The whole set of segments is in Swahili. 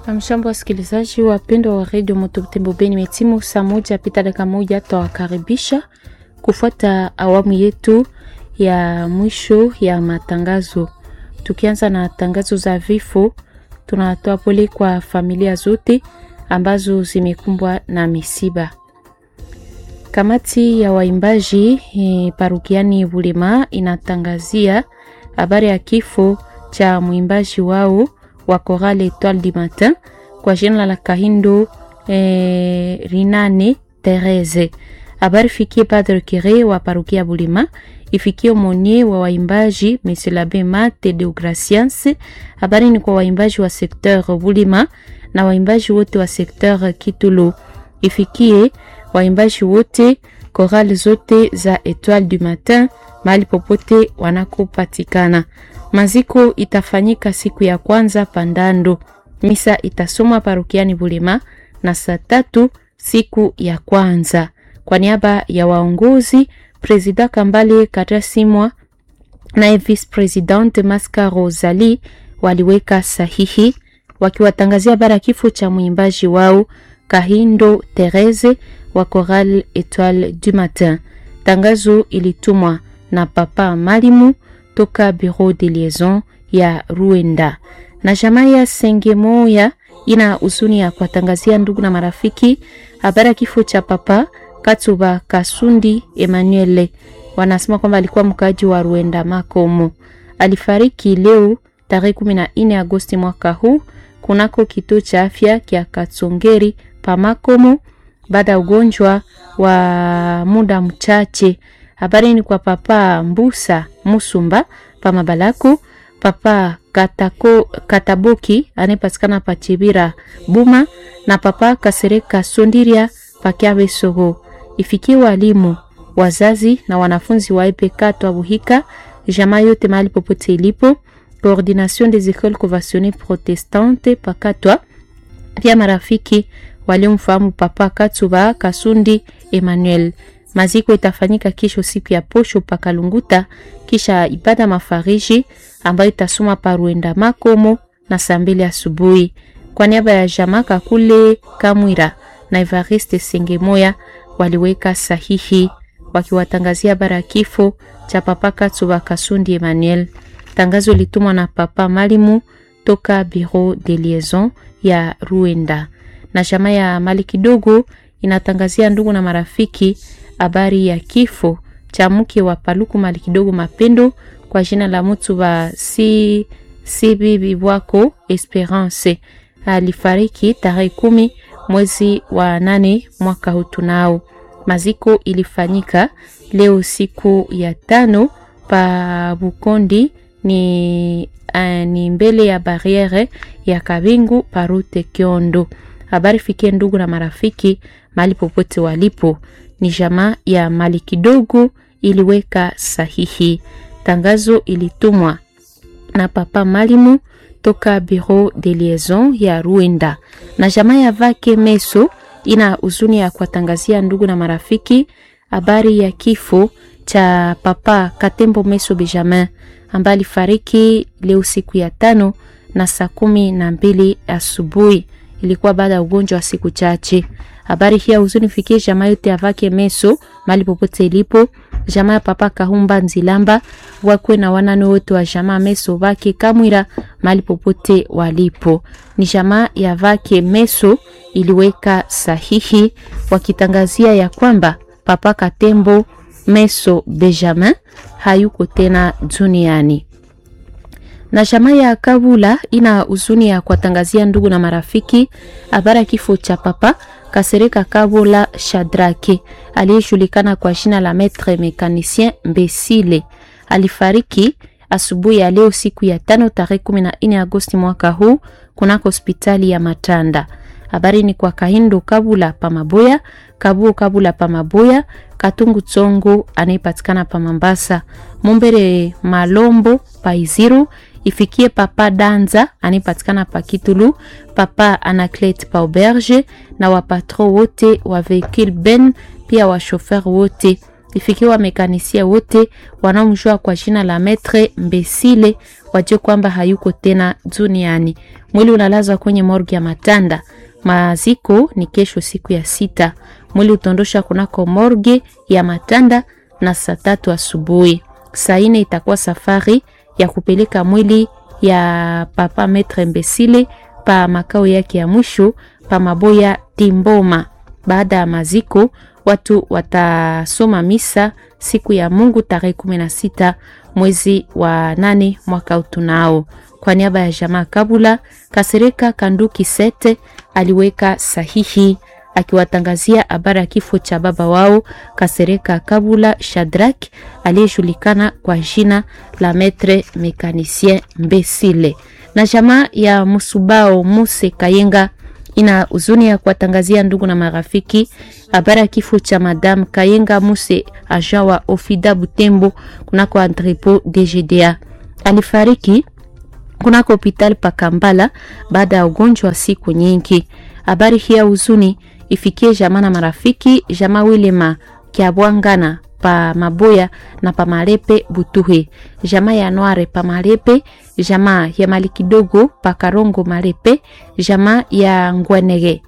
Amshambo wasikilizaji wapendwa wa redio Mototembo Beni, metimu saa moja pita dakika moja, twawakaribisha kufuata awamu yetu ya mwisho ya matangazo. Tukianza na tangazo za vifo, tunatoa pole kwa familia zote ambazo zimekumbwa na misiba. Kamati ya waimbaji e, parukiani Bulema inatangazia habari ya kifo cha mwimbaji wao wa Chorale Etoile du Matin kwa jina la Kahindo eh, Rinane Therese. Habari fikie Padre Kire wa parukia Bulema, ifikie monie wa waimbaji Monsieur l'Abbé Mate de Gracience. Habari ni kwa waimbaji wa sekteur Bulema na waimbaji wote wa sekteur Kitulu, ifikie waimbaji wote korali zote za Etoile du Matin mahali popote wanakopatikana. Maziko itafanyika siku ya kwanza Pandando. Misa itasomwa parukiani Bulema na saa tatu siku ya kwanza. Kwa niaba ya waongozi, Presida Kambale Karasimwa naye Vice Presidente Maska Rosali waliweka sahihi wakiwatangazia bara kifo cha mwimbaji wao Kahindo Therese wa Chorale Etoile du Matin. Tangazo ilitumwa na Papa Malimu toka Bureau de Liaison ya Ruenda na jamaa ya Sengemoya ina huzuni ya kuwatangazia ndugu na marafiki habari ya kifo cha Papa Katuba Kasundi Emmanuel. Wanasema kwamba alikuwa mkaaji wa Ruenda Makomo, alifariki leo tarehe 14 Agosti mwaka huu kunako kituo cha afya kya Katsongeri pa Makomo baada ya ugonjwa wa muda mchache. Habari ni kwa Papa Mbusa Musumba pa Mabalaku, Papa Katako, Kataboki anayepatikana pa Chibira Buma na Papa Kasereka Sondiria pa Kyabe Sogo. Ifikie walimu, wazazi na wanafunzi wa EPK Twabuhika, jamaa yote mahali popote ilipo, Coordination des Écoles Conventionnées Protestantes pakatwa, pia marafiki waliomfahamu Papa Katsuba Kasundi Emmanuel. Maziko itafanyika kesho siku ya posho pakalunguta, kisha ibada mafariji ambayo itasoma paruenda Makomo na saa mbili asubuhi. Kwa niaba ya Jamaka kule Kamwira na Evariste Sengemoya waliweka sahihi wakiwatangazia bara kifo cha Papa Katsuba Kasundi Emmanuel. Tangazo litumwa na Papa Malimu toka Bureau de Liaison ya Ruenda na jamaa ya mali kidogo inatangazia ndugu na marafiki habari ya kifo cha mke wa Paluku mali kidogo Mapendo kwa jina la mtu wa si, si bibi wako Esperance alifariki tarehe kumi mwezi wa nane mwaka huu. Tunao maziko ilifanyika leo siku ya tano pa Bukondi ni, uh, ni mbele ya barriere ya Kabingu parute Kiondo. Habari fikie ndugu na marafiki mahali popote walipo. Ni jamaa ya mali kidogo iliweka sahihi. Tangazo ilitumwa na Papa Malimu toka Bureau de Liaison ya Ruenda. Na jamaa ya Vake Meso ina huzuni ya kuwatangazia ndugu na marafiki habari ya kifo cha Papa Katembo Meso Benjamin ambaye alifariki leo siku ya tano na saa kumi na mbili asubuhi ilikuwa baada ya ugonjwa wa siku chache. Habari hii huzuni fikie jamaa yote avake meso mali popote ilipo, jamaa ya Papa Kahumba Nzilamba wakwe na wanane wote wa jamaa meso vake Kamwira mali popote walipo. Ni jamaa ya vake meso iliweka sahihi wakitangazia ya kwamba Papa Katembo Meso Benjamin hayuko tena duniani na jamaa ya Kabula ina huzuni ya kuwatangazia ndugu na marafiki habari ya kifo cha Papa Kasereka Kabula Shadrake aliyejulikana kwa jina la Maître Mécanicien Mbesile. Alifariki asubuhi ya leo siku ya tano tarehe 14 Agosti mwaka huu kunako hospitali ya Matanda. Habari ni kwa Kahindo Kabula Pamaboya, Kabuo Kabula Pamaboya, Katungu Tsongo anayepatikana pa Mambasa, Mumbere Malombo Paiziru ifikie Papa Danza anayepatikana pa Kitulu, Papa Anaclet pa Auberge na wapatro wote wa vehicule ben, pia washofer wote ifikiwa mekanisia wote wanaomjua kwa jina la Metre Mbesile wajue kwamba hayuko tena duniani. Mwili unalazwa kwenye morgi ya Matanda. Maziko ni kesho siku ya sita. Mwili utondosha kunako morge ya Matanda na saa tatu asubuhi. Saa ine itakuwa safari ya kupeleka mwili ya papa Metre Mbesile pa makao yake ya mwisho pa Maboya Timboma. Baada ya maziko, watu watasoma misa siku ya Mungu tarehe kumi na sita mwezi wa nane mwaka utunao. Kwa niaba ya jamaa Kabula, Kasereka Kanduki Sete aliweka sahihi akiwatangazia habari ya kifo cha baba wao Kasereka Kabula Shadrak aliyejulikana kwa jina la Metre Mekanisien Mbesile. Na jamaa ya Musubao Muse Kayenga ina huzuni ya kuwatangazia ndugu na marafiki habari ya kifo cha Madame Kayenga Muse aja wa Ofida Butembo kunako entrepot DGDA. Alifariki kunako hospitali pa Kambala baada ya ugonjwa wa siku nyingi. Habari hii ya huzuni ifikie jamaa na marafiki, jamaa Wilema Kiabwangana pa Maboya na pa Malepe Butuhe, jamaa ya Noire pa Malepe, jamaa ya Mali kidogo pa Karongo Malepe, jamaa ya Ngwenege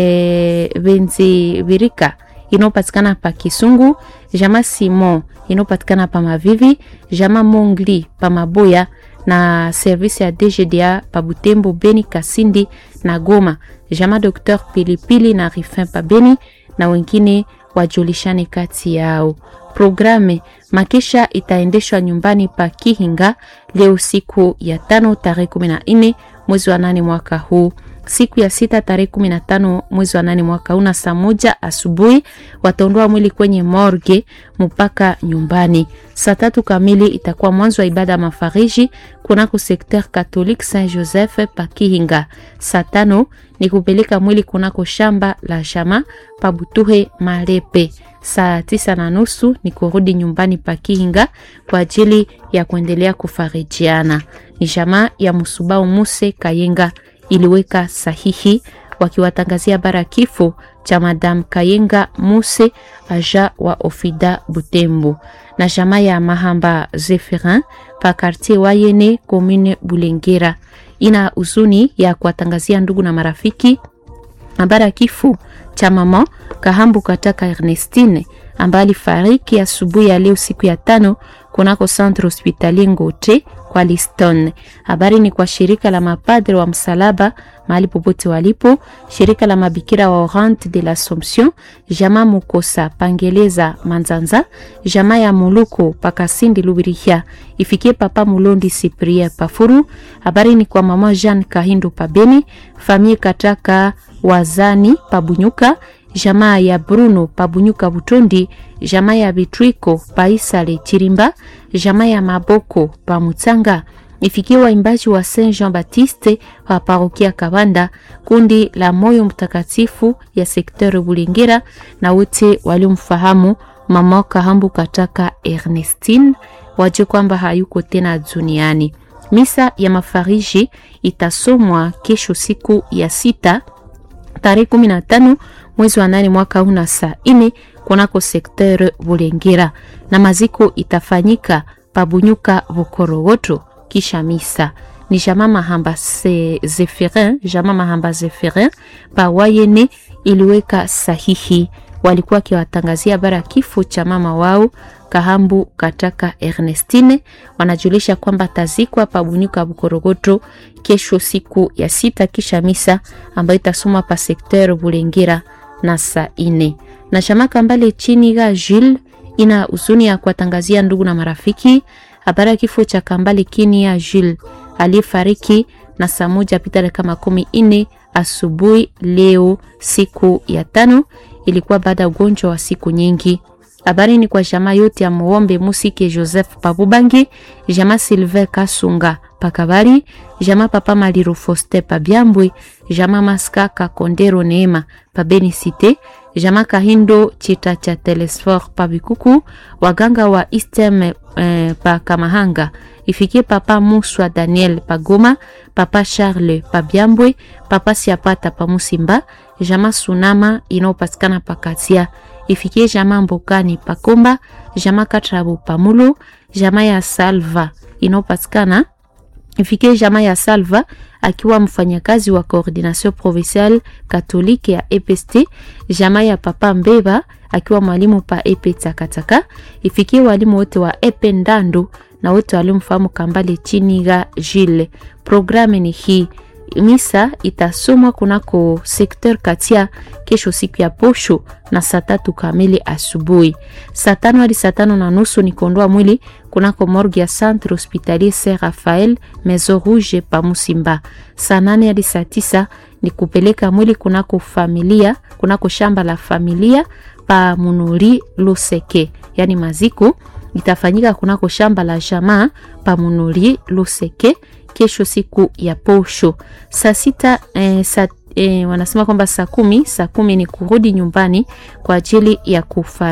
e, Benzi Virika inayopatikana pa Kisungu, jamaa Simon inayopatikana pa Mavivi, jamaa Mongli pa Maboya na service ya DGDA pa Butembo, Beni, Kasindi na Goma, jamaa Dr Pilipili na Rifin pa Beni na wengine wajulishane kati yao. Programe makisha itaendeshwa nyumbani pa Kihinga leo siku ya tano tarehe kumi na nne mwezi wa nane mwaka huu. Siku ya sita tarehe kumi na tano mwezi wa nane mwaka huu na saa moja asubuhi wataondoa mwili kwenye morgue mpaka nyumbani. Saa tatu kamili itakuwa mwanzo wa ibada ya mafariji kunako sekter Catholique Saint Joseph pa Kihinga. Saa tano ni kupeleka mwili kunako shamba la jama pa Butuhe Malepe. Saa tisa na nusu ni kurudi nyumbani pa Kihinga kwa ajili ya kuendelea kufarijiana. Ni jamaa ya Musubao Muse Kayenga iliweka sahihi wakiwatangazia bara kifo cha Madame Kayenga Muse aja wa Ofida Butembo na jamaa ya Mahamba Zephirin pa quartier Wayene commune Bulengera ina huzuni ya kuwatangazia ndugu na marafiki habari ya kifo cha mama Kahambu Kataka Ernestine ambaye alifariki asubuhi ya leo siku ya tano kunako centre hospitalier Ngote kwa Liston. Habari ni kwa shirika la mapadre wa msalaba mahali popote walipo, shirika la mabikira wa Orante de l'Assomption, jamaa Mukosa Pangeleza Manzanza, jamaa ya Muluko Pakasindi Lubirihia, ifikie papa Mulondi Cyprien Pafuru. Habari ni kwa mama Jean Kahindo Pabeni, famille Kataka Wazani Pabunyuka, jamaa ya Bruno Pabunyuka Butondi, jamaa ya Bitwiko Paisale Chirimba, jamaa ya Maboko Pamutsanga, ifikie waimbaji wa Saint Jean Baptiste wa parokia Kabanda, kundi la Moyo Mtakatifu ya sekteur Bulengera na wote waliomfahamu mama Kahambu Kataka Ernestine, waje kwamba hayuko tena duniani. Misa ya mafariji itasomwa kesho siku ya sita tarehe kumi na tano mwezi wa nane mwaka huu na saa ine kunako sekteur Bulengera, na maziko itafanyika pabunyuka Bukorowoto kisha misa ni jama Mahamba se Zephirin, jama Mahamba Zephirin pa Wayene iliweka sahihi, walikuwa wakiwatangazia habari ya kifo cha mama wao Kahambu Kataka Ernestine. Wanajulisha kwamba tazikwa pabunyuka Bukorogoto kesho siku ya sita kisha misa ambayo itasoma pa sekteur Bulengera na saa ine na chama Kambale chini ga Jules ina huzuni ya kuwatangazia ndugu na marafiki habari ya kifo cha Kambale kini ya Jules aliyefariki na saa moja pita dakika makumi ine asubuhi leo siku ya tano. Ilikuwa baada ya ugonjwa wa siku nyingi. Habari ni kwa jamaa yote ya Muombe Musike Joseph Pabubangi, jamaa Silver Kasunga Pakabari, jamaa Papa Maliro Foste Pabyambwe, jamaa Maskaka Kondero Neema Pabeni Cité, jamaa Kahindo Chita cha Telesfor Pabikuku, waganga wa Istem eh, pa Kamahanga, ifikie Papa Muswa Daniel Pagoma, Papa Charles Pabyambwe, Papa Siapata Pamusimba, jamaa Sunama inayopatikana Pakatia ifikie jamaa Mbokani Pakomba, jamaa Katrabo Pamulo, jamaa ya Salva inayopatikana ifikie jamaa ya Salva akiwa mfanyakazi wa coordination provinciale katolike ya EPST, jamaa ya Papa Mbeba akiwa mwalimu pa EP Takataka, ifikie walimu wote wa EP Ndando na wote waliomfahamu Kambale Chiniga Jile. Programu ni hii misa itasomwa kunako sekter Katia kesho siku ya posho na saa tatu kamili asubuhi. Saa tano hadi saa tano na nusu ni kuondoa mwili kunako morgue ya Centre Hospitalier Saint Raphael Maison Rouge pa Musimba. Saa nane hadi saa tisa ni kupeleka mwili kunako familia kunako shamba la familia pa Munuri Luseke, yani maziko itafanyika kunako shamba la jamaa pa Munuri Luseke kesho siku ya posho saa sita eh, saa, eh, wanasema kwamba saa kumi saa kumi ni kurudi nyumbani kwa ajili ya kufa